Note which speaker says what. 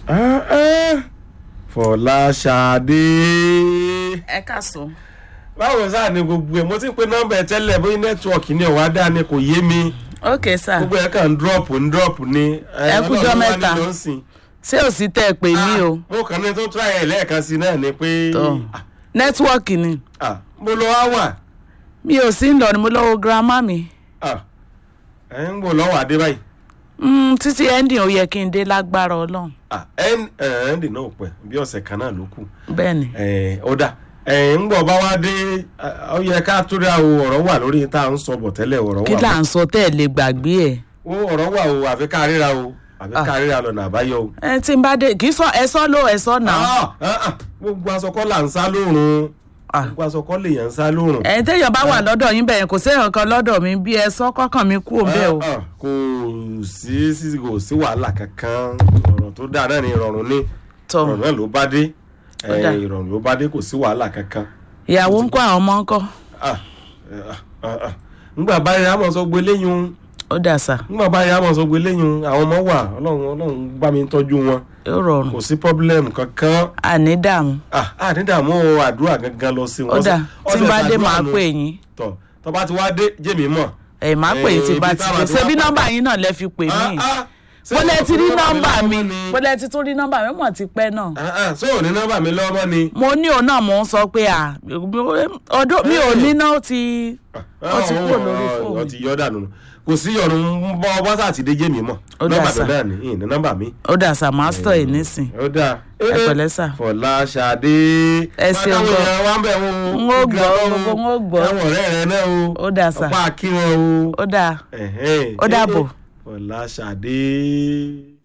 Speaker 1: Ah, ah. Fọláṣadé.
Speaker 2: ẹ káàsán.
Speaker 1: báwo sáà ni gbogbo ẹ mo ti ń pe nọ́mbà ẹ tẹ́lẹ̀ bóyá nẹ́tíwọ̀kì ni ọ̀wá dá ni kò yé mi
Speaker 2: ok sir
Speaker 1: gbogbo ẹ kàn ń dúrọ́ọ̀pù ń dúrọ́ọ̀pù ni.
Speaker 2: Ẹ kújọ́
Speaker 1: Ọlọ́run wá
Speaker 2: mẹ́ta.
Speaker 1: nílò ń sìn.
Speaker 2: ṣé ò sí tẹ́ ẹ pè mí o
Speaker 1: mo kàn ní tó try ẹ̀ lẹ́ẹ̀kan sí náà ni pé
Speaker 2: tó nẹ́tíwọ́ọ̀kì ni
Speaker 1: ah, mo lọ wá wà
Speaker 2: mi ò sí ń lọ ni mo lọ́wọ́ girama mi
Speaker 1: Ah, ẹ ń gbò lọ́wọ́ adé báyìí
Speaker 2: Mm, títí ending ó yẹ kí n dé lágbára ọlọ́run
Speaker 1: Ah, ẹ ẹ ń dì náà pẹ́ bí ọ̀sẹ̀ kan náà ló kù
Speaker 2: bẹ́ẹ̀ ni
Speaker 1: ẹ ó dà ẹ ń gbọ̀ bá wá dé ó yẹ ká tó dá o ọ̀rọ̀ wà lórí tá à ń sọ bọ̀ tẹ́lẹ̀ ọ̀rọ̀
Speaker 2: kí
Speaker 1: wà
Speaker 2: là ń sọ tẹ́ ẹ lè gbàgbé ẹ̀
Speaker 1: ó ọ̀rọ̀ wà o àfi ká ríra o àfi ká ríra lọ́nà àbáyọ o.
Speaker 2: ẹ tí n bá dé kì í sọ ẹ sọ ló ẹ sọ náà
Speaker 1: Ah, ah, ah, gbogbo aṣọkọ́ là ń sá lóòrùn
Speaker 2: Ah.
Speaker 1: gbogbo aṣọkọ́ lèèyàn ń sá lóòrùn.
Speaker 2: ẹ̀yin téèyàn bá wà lọ́dọ̀ yín bẹ̀yẹn kò sí èèyàn kan lọ́dọ̀ mi bí ẹ sọ kọ́kàn mi kú òun bẹ́ẹ̀ o
Speaker 1: Ah, ah, kò sí sí kò sí wàhálà kankan ọ̀rọ̀ tó dáa náà ni ìrọ̀rùn ni
Speaker 2: tọ
Speaker 1: ìrọ̀rùn náà ló bá dé
Speaker 2: Ó dáa.
Speaker 1: Eh, ìrọ̀rùn ló bá dé kò sí wàhálà kankan.
Speaker 2: ìyàwó ń kó àwọn ọmọ ń kọ́
Speaker 1: Ah, eh, ah, ah, ah. ngbà báyìí àmọ̀ sọ gbé léyìn
Speaker 2: ó dà sà
Speaker 1: ngbà báyìí àmọ̀ sọ gbé léyìn àwọn ọmọ wà ọlọ́run ọlọ́run bá mi tọ́jú wọn
Speaker 2: yóò rọrùn
Speaker 1: kò sí problem kankan
Speaker 2: àní dààmú
Speaker 1: ah ah nídààmú àdúrà gangan lọ sí wọn.
Speaker 2: ó dà tí n bá dé
Speaker 1: Ọ̀sẹ̀
Speaker 2: máa
Speaker 1: àdúrà nù.
Speaker 2: pè yín
Speaker 1: tọ tó bá ti wá dé jẹ́mi mọ̀.
Speaker 2: ẹ máa pè yín tí
Speaker 1: Eh,
Speaker 2: bá
Speaker 1: ibi
Speaker 2: ti
Speaker 1: táwa
Speaker 2: dé
Speaker 1: ti
Speaker 2: ṣé
Speaker 1: wá
Speaker 2: bí
Speaker 1: pàdé.
Speaker 2: nọ́mbà yín náà lẹ fi pè mí
Speaker 1: ṣé
Speaker 2: mo lẹ ti rí
Speaker 1: o
Speaker 2: nọ́mbà mi
Speaker 1: lọ́wọ́ ni?
Speaker 2: mo lẹ ti tún rí nọ́mbà mi mọ̀ ti pẹ́ náà
Speaker 1: Ah, ah, ṣé ò ní nọ́mbà mi lọ́wọ́ ni.
Speaker 2: mo ní òun náà mò ń sọ pé à ọdún mi ò ní náà ó ti ó ti kúrò lórí fóònù
Speaker 1: ọ ti yọ dànù kò sí ọ̀nù ń bọ́ bọ́sà àti dé jẹ́mi mọ̀
Speaker 2: Ó dà
Speaker 1: nọ́mbà
Speaker 2: sà.
Speaker 1: mi náà ni ìní nọ́mbà mi.
Speaker 2: ó dà sà mástọ̀ ẹ̀ nísìn
Speaker 1: ó dáa.
Speaker 2: ẹ pẹ̀lẹ́ sà.
Speaker 1: Fọláṣadé.
Speaker 2: Ẹ ṣeun
Speaker 1: Báwo
Speaker 2: gan.
Speaker 1: ni wọ́n bẹ̀ wọ́n.
Speaker 2: N ó gbọ́, gbogbo n ó gbọ́.
Speaker 1: àwọn ọ̀rẹ́ rẹ náà o.
Speaker 2: Ó dà sà.
Speaker 1: ọ̀pá kí wọn o.
Speaker 2: ó dà
Speaker 1: Ẹ̀hẹ́n.
Speaker 2: Ó dàbọ̀.
Speaker 1: Fọláṣadé.